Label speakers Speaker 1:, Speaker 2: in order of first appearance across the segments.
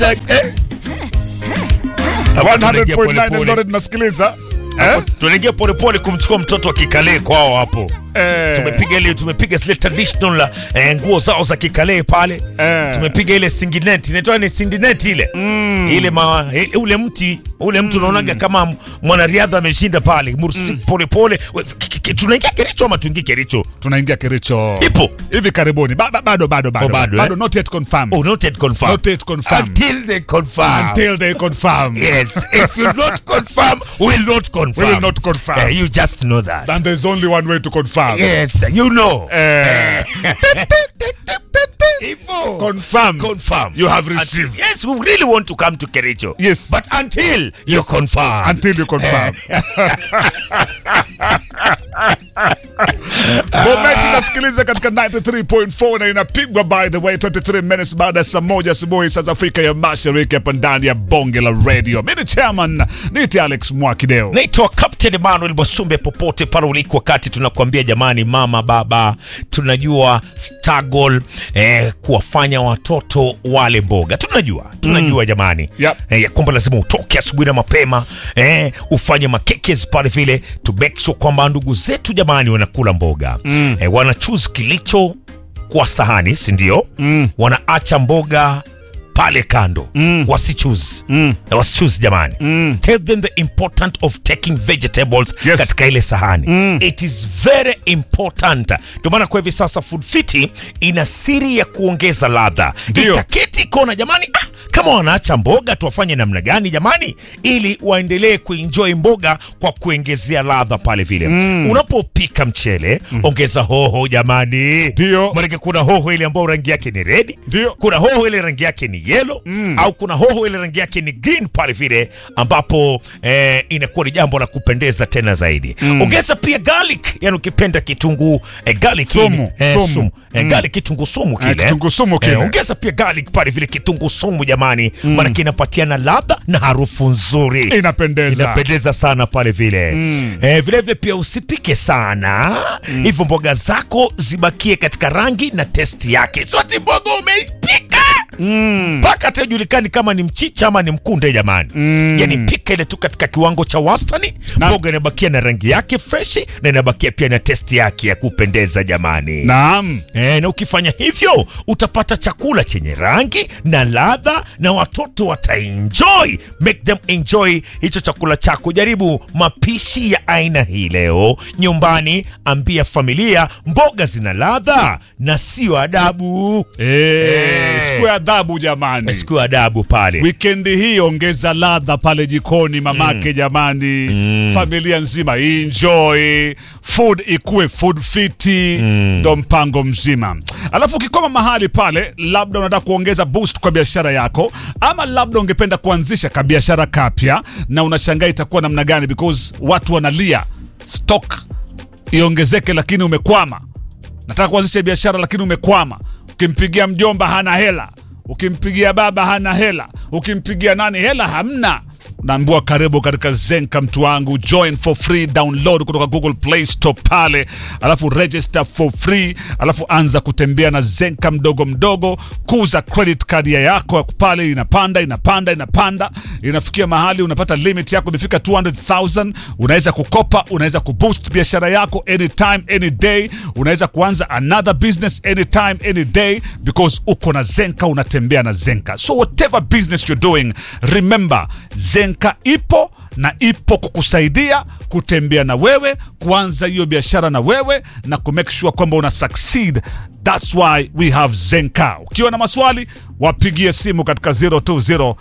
Speaker 1: Tak, eh. Hapa tunaingia
Speaker 2: 100.9
Speaker 1: polepole.
Speaker 2: Eldoret nasikiliza.
Speaker 1: Hapo
Speaker 2: Eh?
Speaker 1: tunaingia polepole kumchukua mtoto wa kikalee kwao hapo
Speaker 2: Eh.
Speaker 1: tumepiga ile tumepiga zile traditional eh, nguo zao za kikalee pale
Speaker 2: Eh.
Speaker 1: tumepiga ile singinet inaitwa ni sindinet ile ile ma, ile- ule mti ule mtu unaonaga kama m- mwanariadha ameshinda pale mursi pole pole We- ki- ki- ki- tunaingia Kericho ama tuingie Kericho
Speaker 2: Tunaingia Kericho.
Speaker 1: ipo
Speaker 2: Hivi karibuni. Ba- ba- Bado bado bado.
Speaker 1: Oh, bado, eh?
Speaker 2: not yet confirmed.
Speaker 1: oh not yet confirmed
Speaker 2: Not yet confirmed.
Speaker 1: until they confirm
Speaker 2: Until they confirm.
Speaker 1: yes if you not confirm we will not confirm
Speaker 2: We will not confirm.
Speaker 1: Eh, you just know that
Speaker 2: And there's only one way to confirm.
Speaker 1: yes you know
Speaker 2: Eh.
Speaker 1: Ipo.
Speaker 2: Confirm.
Speaker 1: confirm.
Speaker 2: You have
Speaker 1: Until-
Speaker 2: received.
Speaker 1: yes, we really want to come to Kericho.
Speaker 2: Yes.
Speaker 1: But until you confirm.
Speaker 2: Until you confirm. Bometi nasikiliza katika 93.4 na inapigwa by the way 23 minutes baada ya saa moja asubuhi saa za Afrika ya Mashariki hapa ndani ya bonge la radio. Mimi ni chairman niti Alex Mwakideo.
Speaker 1: naitwa Captain Emmanuel Mwasumbe, popote pale uliko, wakati tunakuambia jamani, mama baba, tunajua struggle eh, kuwafanya watoto wale mboga, tunajua tunajua jamani
Speaker 2: Yep.
Speaker 1: eh, ya kwamba lazima utoke asubuhi na mapema eh, ufanye makekes pale vile to make sure kwamba ndugu zetu jamani wanakula mboga mm. eh, wana choose kilicho kwa sahani, si ndio? mm. wanaacha mboga pale kando mm. wasichuzi mm. wasichuzi jamani mm. tell them the important of taking vegetables
Speaker 2: Yes.
Speaker 1: katika ile sahani mm. it is very important ndio maana kwa hivi sasa food fiti ina siri ya kuongeza ladha
Speaker 2: Ndio.
Speaker 1: itaketi kona jamani ah, kama wanaacha mboga tuwafanye namna gani jamani ili waendelee kuenjoy mboga kwa kuongezea ladha pale vile mm. unapopika mchele mm. ongeza hoho jamani
Speaker 2: Ndio.
Speaker 1: Maanake kuna hoho ile ambayo rangi yake ni red
Speaker 2: Ndio.
Speaker 1: kuna hoho ile rangi yake ni yellow mm. au kuna hoho ile rangi yake ni green pale vile ambapo eh, inakuwa ni jambo la kupendeza tena zaidi mm. ongeza pia garlic yani ukipenda kitunguu eh, garlic
Speaker 2: Sumu,
Speaker 1: eh,
Speaker 2: sumu.
Speaker 1: sumu. Eh, garlic kitunguu sumu kile
Speaker 2: kitunguu sumu kile.
Speaker 1: eh, ongeza pia garlic pale vile kitunguu sumu jamani mm. maanake inapatiana ladha na harufu nzuri
Speaker 2: Inapendeza.
Speaker 1: inapendeza sana pale vile mm. eh, vile vile pia usipike sana mm. hivyo mboga zako zibakie katika rangi na testi yake siwati mboga umeipika mpaka hata ijulikani kama ni mchicha ama ni mkunde jamani mm. yani pika ile tu katika kiwango cha wastani
Speaker 2: Na-
Speaker 1: mboga inabakia na rangi yake freshi na inabakia pia na testi yake ya kupendeza jamani
Speaker 2: Naam.
Speaker 1: E, na ukifanya hivyo utapata chakula chenye rangi na ladha na watoto wataenjoy. Make them enjoy hicho chakula chako. Jaribu mapishi ya aina hii leo nyumbani, ambia familia mboga zina ladha na sio adabu.
Speaker 2: Eh, siku ya adhabu jamani.
Speaker 1: Sio adabu pale.
Speaker 2: Wikendi hii ongeza ladha pale jikoni mamake jamani, familia nzima enjoy food, ikuwe food fiti, ndo mpango mzima. Alafu ukikoma mahali pale, labda unataka kuongeza boost kwa biashara yako, ama labda ungependa kuanzisha kabiashara kapya na unashangaa itakuwa namna gani, because watu wanalia stock iongezeke, lakini umekwama nataka kuanzisha biashara lakini umekwama. Ukimpigia mjomba hana hela, ukimpigia baba hana hela, ukimpigia nani hela hamna. Naambiwa karibu katika Zenka mtu wangu, join for free, download kutoka Google Play Store pale, alafu register for free, alafu anza kutembea na Zenka mdogo mdogo, kuza credit card ya yako pale, inapanda inapanda inapanda, inafikia mahali unapata limit yako imefika 200,000 unaweza kukopa, unaweza kuboost biashara yako anytime any day, unaweza kuanza another business anytime any day because uko na Zenka, unatembea na Zenka. So whatever business you're doing, remember Zenka ipo na ipo kukusaidia kutembea na wewe, kuanza hiyo biashara na wewe na kumake sure kwamba una succeed. That's why we have Zenka. Ukiwa na maswali, wapigie simu katika 020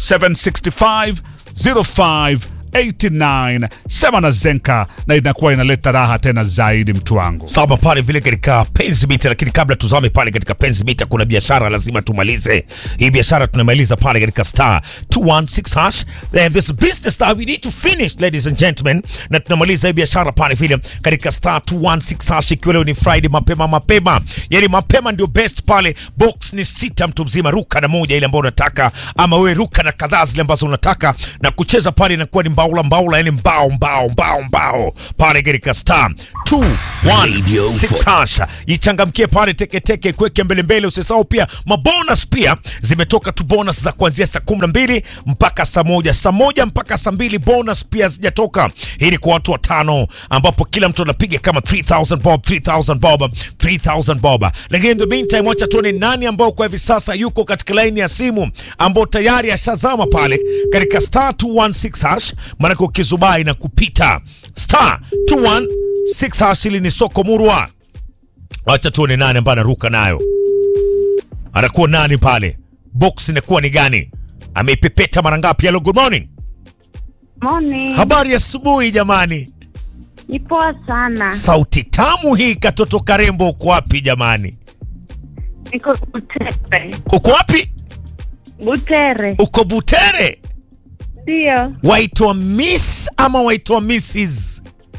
Speaker 2: 765 05 89 sema na Zenka na inakuwa inaleta raha tena zaidi, mtu wangu.
Speaker 1: Sama pale vile katika penzi mita, lakini kabla tuzame pale katika penzi mita, kuna biashara lazima tumalize. Hii biashara tunamaliza pale katika star 216 hash. And this business that we need to finish ladies and gentlemen, na tunamaliza hii biashara pale vile katika star 216 hash, ikiwa leo ni Friday mapema mapema, yani mapema ndio best pale. Box ni sita, mtu mzima ruka na moja ile ambayo unataka, ama wewe ruka na kadhaa zile ambazo unataka, na kucheza pale inakuwa ni mbao mbaula mbaula, yani mbao mbao mbao mbao pale katika star 216 hasha, ichangamkie pale teketeke, kweke mbele mbele. Usisahau pia mabonus pia zimetoka tu, bonus za kuanzia saa 12 mpaka saa moja, saa moja mpaka saa mbili bonus pia zijatoka. Hii ni kwa watu watano, ambapo kila mtu anapiga kama 3000 bob 3000 bob 3000 bob. Lakini in the meantime, wacha tuone nani ambao kwa hivi sasa yuko katika laini ya simu ambao tayari ashazama pale katika star 216 hash, maanake ukizubai na kupita star 216 hash. Hili ni soko murwa. Wacha tuone nani ambaye anaruka nayo, anakuwa nani pale, box inakuwa ni gani, ameipepeta mara ngapi? Hello, good morning.
Speaker 3: Morning.
Speaker 1: Habari ya asubuhi jamani.
Speaker 3: Ni poa sana.
Speaker 1: Sauti tamu hii, katoto karembo, uko wapi jamani?
Speaker 3: Niko Butere.
Speaker 1: Uko wapi?
Speaker 3: Butere.
Speaker 1: Uko Butere?
Speaker 3: Ndio.
Speaker 1: Waitwa Miss ama waitwa Mrs?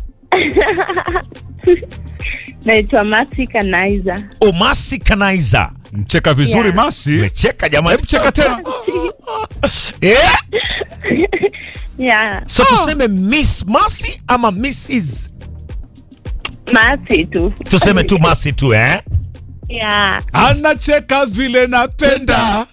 Speaker 3: Naitwa Masi Kanaiza.
Speaker 1: Omasi Kanaiza.
Speaker 2: Mcheka vizuri
Speaker 3: Yeah.
Speaker 2: Masi.
Speaker 1: Mecheka jamani.
Speaker 2: Hebu cheka tena.
Speaker 1: Eh?
Speaker 3: Yeah.
Speaker 1: So tuseme Miss Masi ama Mrs?
Speaker 3: Masi tu.
Speaker 1: Tuseme tu Masi tu eh?
Speaker 3: Yeah.
Speaker 2: Anacheka vile napenda.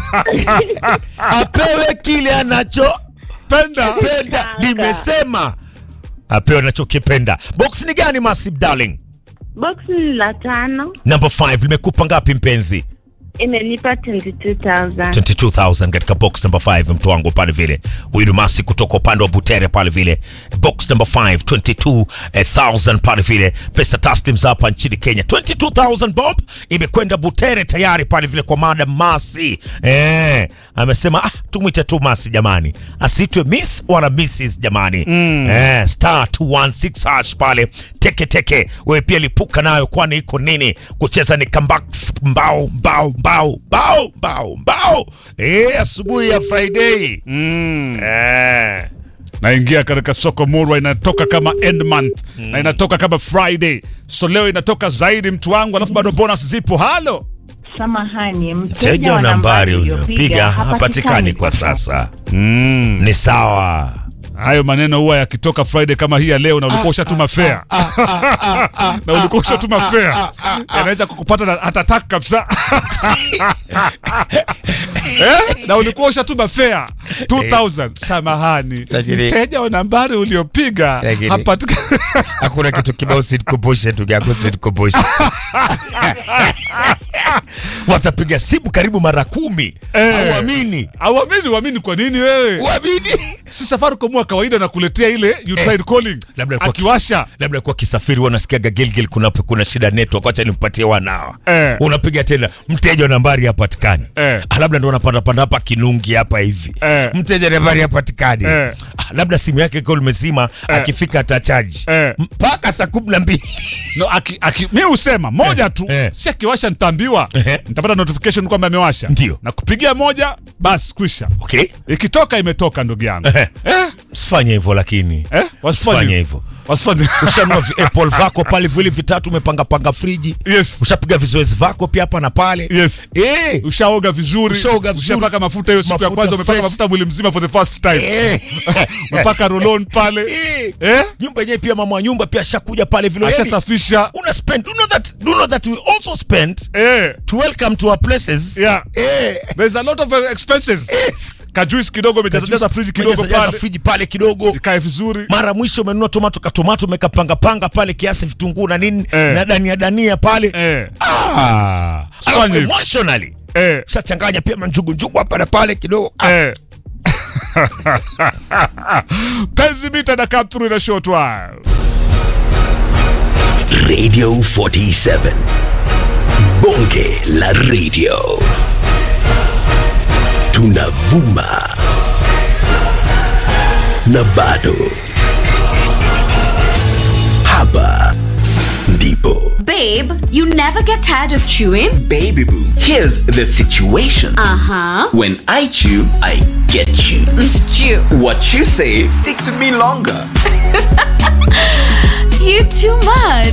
Speaker 1: Apewe kile anachopenda.
Speaker 2: Penda.
Speaker 1: Nimesema apewe anachokipenda. Box ni gani Masi darling?
Speaker 3: Box ni la tano.
Speaker 1: Number 5 limekupa ngapi mpenzi?
Speaker 3: Imenipa 22,000.
Speaker 1: 22000 katika box number 5 mtu wangu pale vile huyu ni masi kutoka upande wa butere pale vile box number 5 22000 pale vile pesa taslim za hapa nchini kenya 22000 bob imekwenda butere tayari pale vile kwa madam masi eh, amesema ah, tumwite tu masi jamani asitwe miss wala mrs jamani mm. eh, star 216 hash pale teke teke wewe pia lipuka nayo kwani iko nini kucheza ni comebacks mbao mbao mbao mbao mbao mbao eh, asubuhi ya friday
Speaker 2: Mm.
Speaker 1: eh.
Speaker 2: naingia katika soko murwa inatoka kama end month na inatoka kama friday so leo inatoka zaidi mtu wangu alafu bado bonus zipo halo
Speaker 4: Samahani,
Speaker 1: mteja wa nambari uliopiga hapatikani kwa sasa
Speaker 2: mm.
Speaker 1: ni sawa
Speaker 2: hayo maneno huwa yakitoka friday kama hii ya leo na ulikuwa ushatuma fea na ulikuwa ushatuma fea yanaweza kukupata na hatatak kabisa eh? na ulikuwa ushatuma fea 2000 samahani
Speaker 1: Lakini-
Speaker 2: mteja wa nambari uliopiga
Speaker 1: Lakini-
Speaker 2: hapatikani
Speaker 1: hakuna kitu kibao sitikumbushe ndugu yako sitikumbushe wazapiga simu karibu mara kumi
Speaker 2: Eh.
Speaker 1: auamini
Speaker 2: auamini uamini kwa nini wewe
Speaker 1: uamini
Speaker 2: si Safaricom wa kawaida nakuletea ile you tried calling
Speaker 1: Labda kwa-
Speaker 2: akiwasha
Speaker 1: labda kwa kisafiri wanasikiaga gilgil kuna, kuna shida network wacha nimpatie wanao
Speaker 2: Eh.
Speaker 1: unapiga tena mteja wa nambari hapatikani
Speaker 2: Eh.
Speaker 1: Ah, labda ndo unapandapanda hapa kinungi hapa hivi
Speaker 2: Eh.
Speaker 1: mteja wa nambari hapatikani
Speaker 2: Eh.
Speaker 1: Ah, labda simu yake iko limezima akifika atachaji
Speaker 2: Eh.
Speaker 1: mpaka saa kumi na mbili
Speaker 2: no, aki, aki, mi husema moja tu
Speaker 1: Eh.
Speaker 2: si akiwasha nitaambiwa
Speaker 1: Eh.
Speaker 2: nitapata notification kwamba amewasha
Speaker 1: Ndio.
Speaker 2: na kupigia moja basi kwisha
Speaker 1: okay
Speaker 2: ikitoka imetoka ndugu yangu
Speaker 1: Eh.
Speaker 2: eh?
Speaker 1: sifanye hivyo lakini
Speaker 2: Eh?
Speaker 1: Usifanye
Speaker 2: wasifanye
Speaker 1: hivyo.
Speaker 2: wasifanye
Speaker 1: ushanua vi- apple vako pale vile vitatu umepangapanga friji
Speaker 2: yes
Speaker 1: ushapiga vizoezi vako pia hapa na pale
Speaker 2: yes
Speaker 1: Eh.
Speaker 2: ushaoga vizuri
Speaker 1: Ushaoga vizuri.
Speaker 2: ushapaka mafuta hiyo siku ya
Speaker 1: Mafuta
Speaker 2: kwanza umepaka
Speaker 1: fresh.
Speaker 2: mafuta mwili mzima for the first time
Speaker 1: Eh.
Speaker 2: umepaka rolon pale
Speaker 1: Eh.
Speaker 2: eh?
Speaker 1: nyumba yenyewe pia mama wa nyumba pia ashakuja pale vile yani,
Speaker 2: ashasafisha
Speaker 1: una spend do you know that do you know that we also spend
Speaker 2: eh.
Speaker 1: to welcome to our places
Speaker 2: yeah.
Speaker 1: eh
Speaker 2: there's a lot of uh, expenses
Speaker 1: yes
Speaker 2: kajuisi kidogo umejazajaza friji kidogo
Speaker 1: Umejaza- jaza
Speaker 2: pale
Speaker 1: friji pale kidogo
Speaker 2: ikae vizuri
Speaker 1: mara mwisho umenunua tomato katomato umekapanga panga pale kiasi vitunguu na nini
Speaker 2: Eh.
Speaker 1: na dania dania pale
Speaker 2: eh.
Speaker 1: ah
Speaker 2: Fanya
Speaker 1: Alafu
Speaker 2: hivyo.
Speaker 1: emotionally
Speaker 2: Eh.
Speaker 1: shachanganya pia manjugu njugu hapa na pale kidogo ah.
Speaker 2: Eh. penzi mita na come through in a short while
Speaker 5: Radio 47. Bonge la radio. Tunavuma. Na bado. Hapa ndipo.
Speaker 6: Babe, you never get tired of chewing?
Speaker 5: Baby boo, here's the situation.
Speaker 6: Uh huh.
Speaker 5: When I chew, I get you.
Speaker 6: Stew.
Speaker 5: What you say sticks with me longer.
Speaker 6: You too much.